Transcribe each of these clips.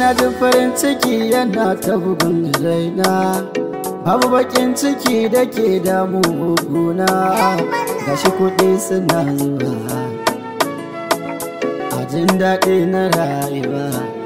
na jin farin ciki yana ta bugun raina babu bakin ciki da ke damu guna gashi kuɗi suna zuwa a jin daɗi na rayuwa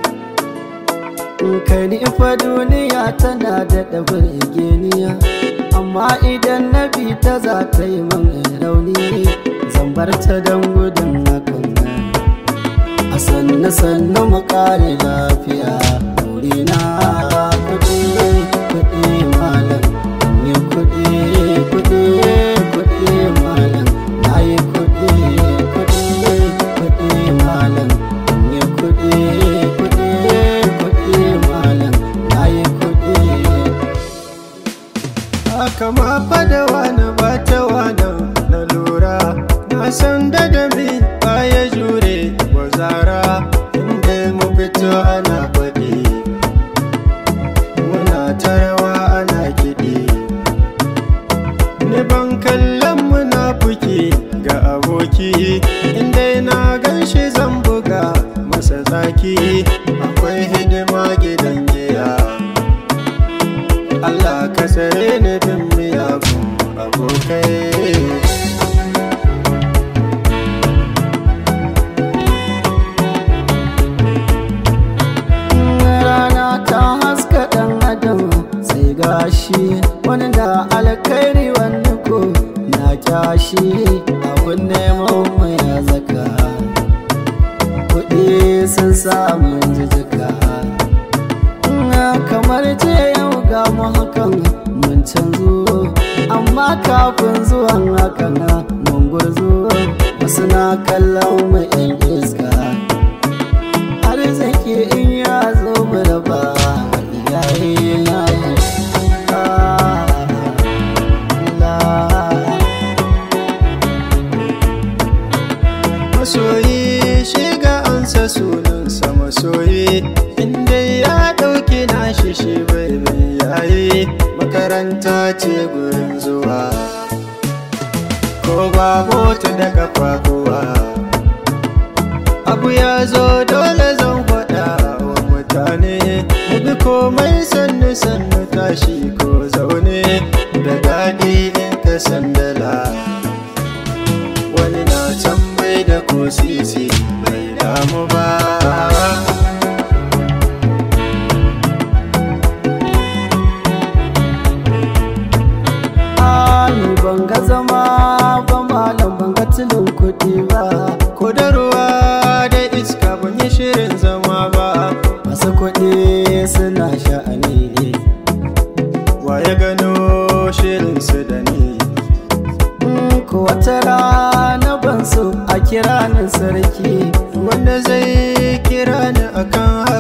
kai ni fa duniya tana da ɗabar geniya amma idan na bi ta za ta yi man rauni zan bar ta don gudun hakan a sannu sannu mu kare lafiya na kuɗi kuɗi malam yi kuɗi kuɗi kuɗi malam na yi kuɗi kuɗi kuɗi malam yi kuɗi kuɗi kuɗi malam na yi kuɗi haka ma fada wani ba ta wani na lura na san da dami baya jure wa zara inda mu fito ana faɗi muna tarawa ana kiɗi ni ban kallon munafuki ga aboki inda na gan shi zan buga masa zaki akwai hidima gidan giya Allah ka tsare ni bin miyagun abokai rana ta haska ɗan adam sai gashi wani da alkhairi wani ko na kyashi abun neman mai zaka kuɗi sun samu jijika kamar ce yau ga mu hakan mun canzo amma kafin zuwan hakan mun gurzo wasu na kallon mu 'yan iska arziki in ya zo mu raba iyaye na masoyi shiga ansa sunansa masoyi inda ya ɗauki nashi shi bai bai yayi makaranta ce gurin zuwa ko ba mota da kafafuwa abu ya zo dole zan faɗa wa mutane mu bi komai sannu sannu tashi ko zaune da daɗi in ka sandala wani na can bai da ko sisi bai damu ba ni ban ga zama ba malam ban ga tilin kuɗi ba ko da ruwa da iska ban yi shirin zama ba masu kuɗi suna sha'ani ne wa ya gano shirin su da ni ko wata rana ban so a kira ni sarki wanda zai kira ni akan